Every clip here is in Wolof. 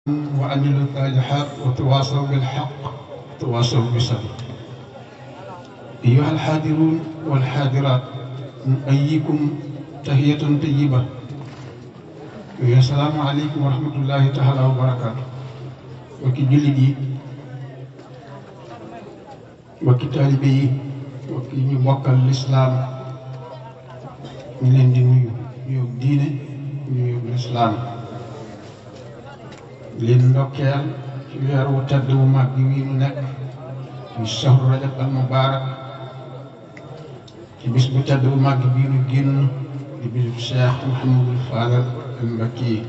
وعملوا الصالحات وتواصوا بالحق وتواصوا بالصبر أيها الحاضرون والحاضرات نؤيكم تحية طيبة السلام عليكم ورحمة الله تعالى وبركاته وكي جلدي وكي طالبي وكي نبقى الإسلام ñu leen di nuyu nuyu diine nuyu lislaam leen ndokkeel ci weer wu tedd wu mag bi wii nu nekk ci shahru rajab al mubarak ci bis bu tedd bu mag bii nu génn di bisu Cheikh Mouhamadul Fadal al Mbakki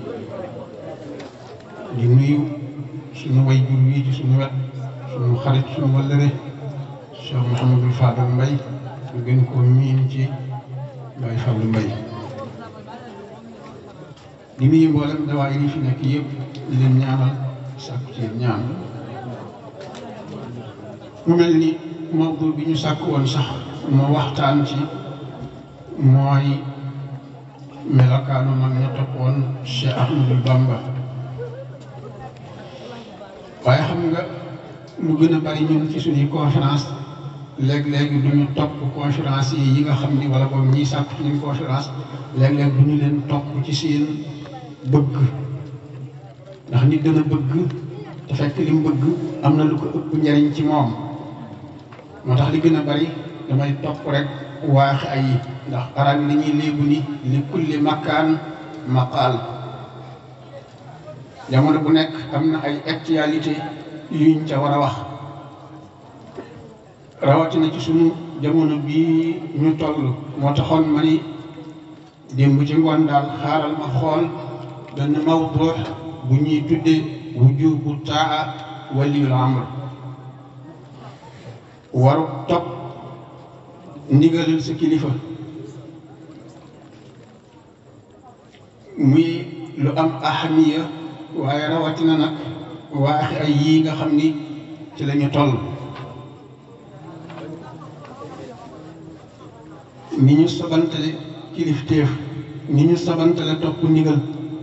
di nuyu suñu way jur wii ci suñu wet suñu xarit suñu wëllëre Cheikh Mouhamadul Fadal Mbay ñu gën koo miin ci Baye Fallou Mbaye di nuyu mboolem dawaay yi fi nekk yëpp di leen ñaanal sàkku ci ñaan mu mel ni mawdu bi ñu sàkk woon sax moo waxtaan ci mooy melokaanu mag ña toppoon Cheikh Ahmadou Bamba waaye xam nga lu gën a bari ñun ci suñuy conférence léeg-léeg du ñu topp conférence yi yi nga xam ni wala boog ñiy sàkk ci ñun conférence léeg-léeg du ñu leen topp ci seen bëgg ndax nit dana bëgg te fekk li mu bëgg am na lu ko ëpp njariñ ci moom moo tax li gën a bari damay topp rek waax ay ndax arab yi dañuy léebu ni li kulli makkaan maqaal jamono bu nekk am na ay actualité yuñ ca war a wax rawatina ci sunu jamono bii ñu toll moo taxoon ma ni démb ci ngoon daal xaaral ma xool benn mawdu bu ñuy tuddee wujubu taa waliyul amr waru topp ndigalal sa kilifa muy lu am ahamiya waaye rawatina nag waaxi ay yii nga xam ni ci la ñu toll ni ñu sabantale kilifteef ni ñu sabantale topp ndigal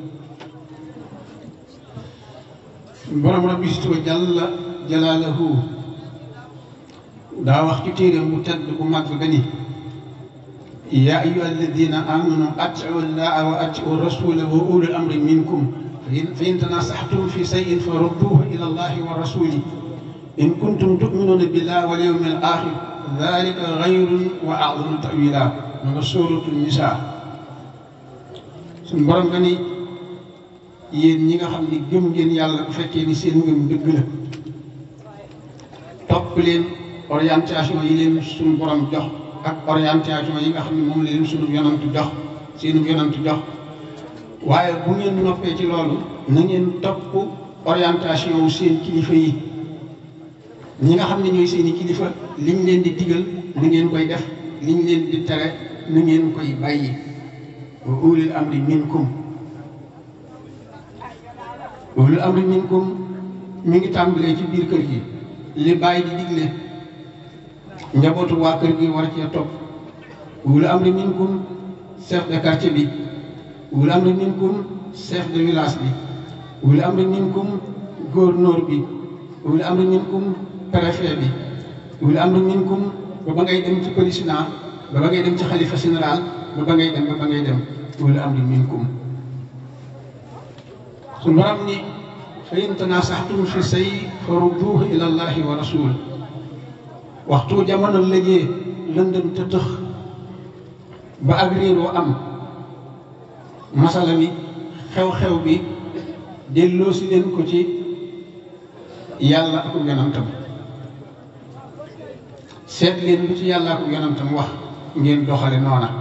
borom rabbi wa jalla jalaalahu daa wax ci téeréem bu tedd bu mag ba ni yaa ayyuha alladina amanu atiu llaha wa atiu rasula wa ulul amri minkum fa in tanasaxtum fi sayin fa rudduhu ila allahi wa rasuli in kuntum tuminuna billahi wal yawmi al axir dalika xayrun wa a'zamu ta'wila ma nga sóoratul nisaa suñ borom nga ni yéen ñi nga xam ni gëm ngeen yàlla bu fekkee ni seen ngëm dëgg la topp leen orientation yi leen suñu borom jox ak orientation yi nga xam ne moom la leen suñu yonant jox seenu yonant jox waaye bu ngeen noppee ci loolu na ngeen topp orientation wu seen kilifa yi ñi nga xam ne ñooy seeni kilifa liñ leen di digal na ngeen koy def liñ leen di tere na ngeen koy bàyyi wa ulil amri minkum ulil amri minkum mi ngi tàmbalee ci biir kër gi li bàyyi di digle njabootu waa kër gi war cee topp ulil amri minkum chef de quartier bi ulil amri minkum chef de village bi ulil amri minkum gouverneur bi ulil amri minkum préfet bi wul am na minkum ba ba ngay dem ci président ba ba ngay dem ci xalifa général ba ba ngay dem ba ba ngay dem wul am na minkum su borom ni fa in tanasaxtum fi say fa rudduuhu ila allahi wa rasul waxtu jamono lëjee lëndëm te tëx ba ak réeroo am masala mi xew-xew bi delloo si leen ko ci yàlla ak yonantam seet leen lu ci yàllaa ko yonantam wax ngeen doxale noona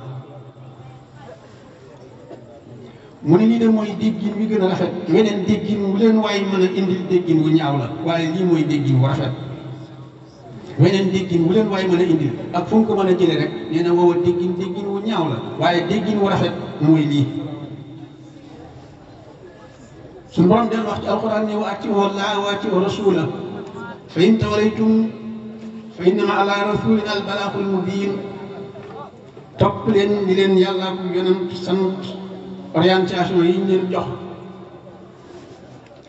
mu ne lii de mooy déggin wi gën a rafet weneen déggin wu leen waaye mën a indil déggin wu ñaaw la waaye lii mooy déggin wu rafet weneen déggin wu leen waaye mën a indil ak fu mu ko mën a jële rek nee na woowa déggin déggin wu ñaaw la waaye déggin wu rafet mooy lii suñu borom del wax ci alxuraan ne wa atiu llaaha wa atiu rasula fa in tawallaytum fa innama ala rasulina al balaaxul mubiin topp leen ni leen yàlla ko yonent sant orientation yi ñu leen jox